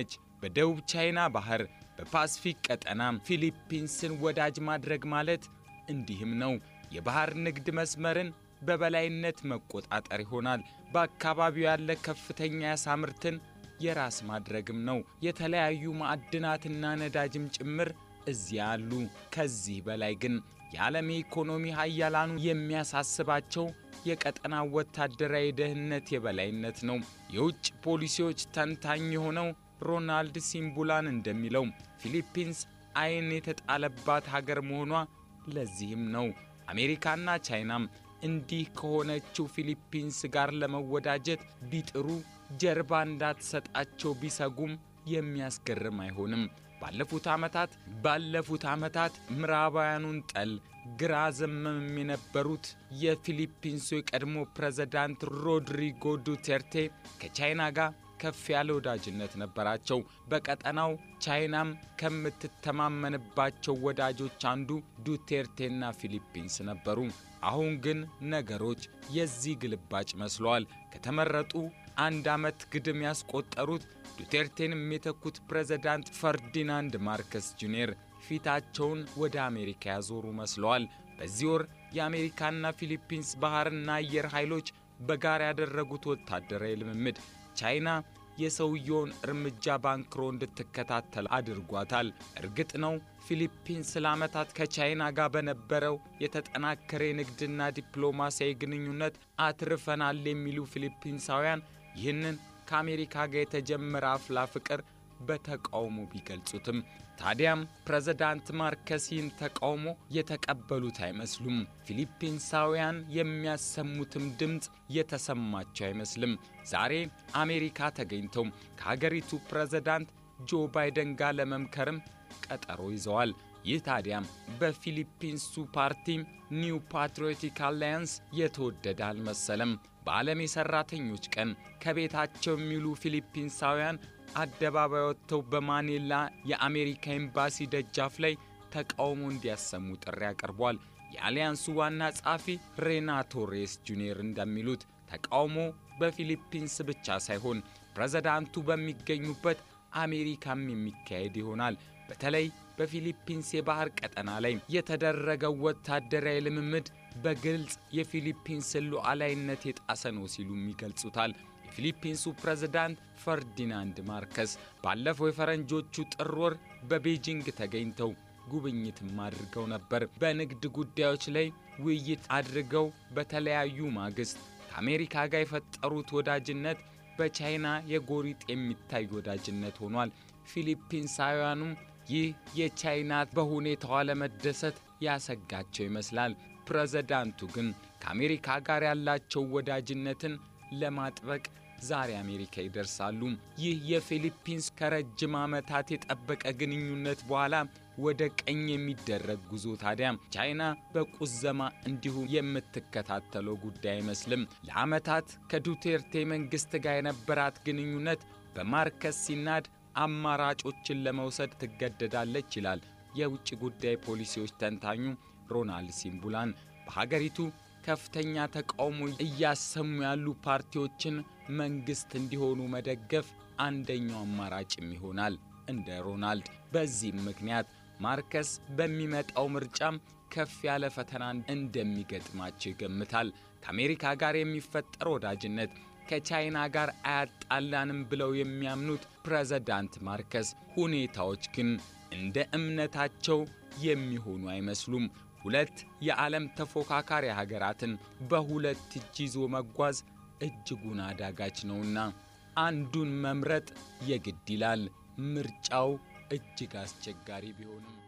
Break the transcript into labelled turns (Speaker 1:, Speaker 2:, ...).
Speaker 1: የሆነች በደቡብ ቻይና ባህር በፓስፊክ ቀጠና ፊሊፒንስን ወዳጅ ማድረግ ማለት እንዲህም ነው። የባህር ንግድ መስመርን በበላይነት መቆጣጠር ይሆናል። በአካባቢው ያለ ከፍተኛ የዓሣ ምርትን የራስ ማድረግም ነው። የተለያዩ ማዕድናትና ነዳጅም ጭምር እዚያ አሉ። ከዚህ በላይ ግን የዓለም የኢኮኖሚ ሀያላኑ የሚያሳስባቸው የቀጠናው ወታደራዊ ደህንነት የበላይነት ነው። የውጭ ፖሊሲዎች ተንታኝ የሆነው ሮናልድ ሲምቡላን እንደሚለው ፊሊፒንስ ዓይን የተጣለባት ሀገር መሆኗ ለዚህም ነው። አሜሪካና ቻይናም እንዲህ ከሆነችው ፊሊፒንስ ጋር ለመወዳጀት ቢጥሩ ጀርባ እንዳትሰጣቸው ቢሰጉም የሚያስገርም አይሆንም። ባለፉት ዓመታት ባለፉት ዓመታት ምዕራባውያኑን ጠል ግራ ዘመም የነበሩት የፊሊፒንሱ የቀድሞ ፕሬዝዳንት ሮድሪጎ ዱቴርቴ ከቻይና ጋር ከፍ ያለ ወዳጅነት ነበራቸው። በቀጠናው ቻይናም ከምትተማመንባቸው ወዳጆች አንዱ ዱቴርቴና ፊሊፒንስ ነበሩ። አሁን ግን ነገሮች የዚህ ግልባጭ መስለዋል። ከተመረጡ አንድ ዓመት ግድም ያስቆጠሩት ዱቴርቴንም የተኩት ፕሬዝዳንት ፈርዲናንድ ማርከስ ጁኒየር ፊታቸውን ወደ አሜሪካ ያዞሩ መስለዋል። በዚህ ወር የአሜሪካና ፊሊፒንስ ባህርና አየር ኃይሎች በጋራ ያደረጉት ወታደራዊ ልምምድ ቻይና የሰውየውን እርምጃ ባንክሮ እንድትከታተል አድርጓታል። እርግጥ ነው ፊሊፒንስ ለዓመታት ከቻይና ጋር በነበረው የተጠናከረ የንግድና ዲፕሎማሲያዊ ግንኙነት አትርፈናል የሚሉ ፊሊፒንሳውያን ይህንን ከአሜሪካ ጋር የተጀመረ አፍላ ፍቅር በተቃውሞ ቢገልጹትም ታዲያም ፕሬዝዳንት ማርከስ ይህን ተቃውሞ የተቀበሉት አይመስሉም። ፊሊፒንሳውያን የሚያሰሙትም ድምፅ የተሰማቸው አይመስልም። ዛሬ አሜሪካ ተገኝተው ከሀገሪቱ ፕሬዝዳንት ጆ ባይደን ጋር ለመምከርም ቀጠሮ ይዘዋል። ይህ ታዲያም በፊሊፒንሱ ፓርቲ ኒው ፓትሪዮቲክ አላያንስ የተወደደ አልመሰለም። በዓለም የሠራተኞች ቀን ከቤታቸው የሚውሉ ፊሊፒንሳውያን አደባባይ ወጥተው በማኔላ የአሜሪካ ኤምባሲ ደጃፍ ላይ ተቃውሞ እንዲያሰሙ ጥሪ አቅርቧል። የአሊያንሱ ዋና ጸሐፊ ሬናቶ ሬስ ጁኒየር እንደሚሉት ተቃውሞ በፊሊፒንስ ብቻ ሳይሆን ፕሬዝዳንቱ በሚገኙበት አሜሪካም የሚካሄድ ይሆናል። በተለይ በፊሊፒንስ የባህር ቀጠና ላይ የተደረገው ወታደራዊ ልምምድ በግልጽ የፊሊፒንስን ሉዓላዊነት የጣሰ ነው ሲሉም ይገልጹታል። የፊሊፒንሱ ፕሬዝዳንት ፈርዲናንድ ማርከስ ባለፈው የፈረንጆቹ ጥር ወር በቤጂንግ ተገኝተው ጉብኝትም አድርገው ነበር። በንግድ ጉዳዮች ላይ ውይይት አድርገው በተለያዩ ማግስት ከአሜሪካ ጋር የፈጠሩት ወዳጅነት በቻይና የጎሪጥ የሚታይ ወዳጅነት ሆኗል። ፊሊፒንሳውያኑም ይህ የቻይና በሁኔታዋ ለመደሰት ያሰጋቸው ይመስላል። ፕሬዝዳንቱ ግን ከአሜሪካ ጋር ያላቸው ወዳጅነትን ለማጥበቅ ዛሬ አሜሪካ ይደርሳሉ። ይህ የፊሊፒንስ ከረጅም ዓመታት የጠበቀ ግንኙነት በኋላ ወደ ቀኝ የሚደረግ ጉዞ ታዲያ ቻይና በቁዘማ እንዲሁ የምትከታተለው ጉዳይ አይመስልም። ለዓመታት ከዱቴርቴ መንግሥት ጋር የነበራት ግንኙነት በማርከስ ሲናድ አማራጮችን ለመውሰድ ትገደዳለች ይላል የውጭ ጉዳይ ፖሊሲዎች ተንታኙ ሮናልድ ሲምቡላን። በሀገሪቱ ከፍተኛ ተቃውሞ እያሰሙ ያሉ ፓርቲዎችን መንግሥት እንዲሆኑ መደገፍ አንደኛው አማራጭም ይሆናል እንደ ሮናልድ። በዚህም ምክንያት ማርከስ በሚመጣው ምርጫም ከፍ ያለ ፈተና እንደሚገጥማቸው ይገምታል። ከአሜሪካ ጋር የሚፈጠር ወዳጅነት ከቻይና ጋር አያጣላንም ብለው የሚያምኑት ፕሬዝዳንት ማርከስ ሁኔታዎች ግን እንደ እምነታቸው የሚሆኑ አይመስሉም። ሁለት የዓለም ተፎካካሪ ሀገራትን በሁለት እጅ ይዞ መጓዝ እጅጉን አዳጋች ነውና አንዱን መምረጥ የግድ ይላል። ምርጫው እጅግ አስቸጋሪ ቢሆንም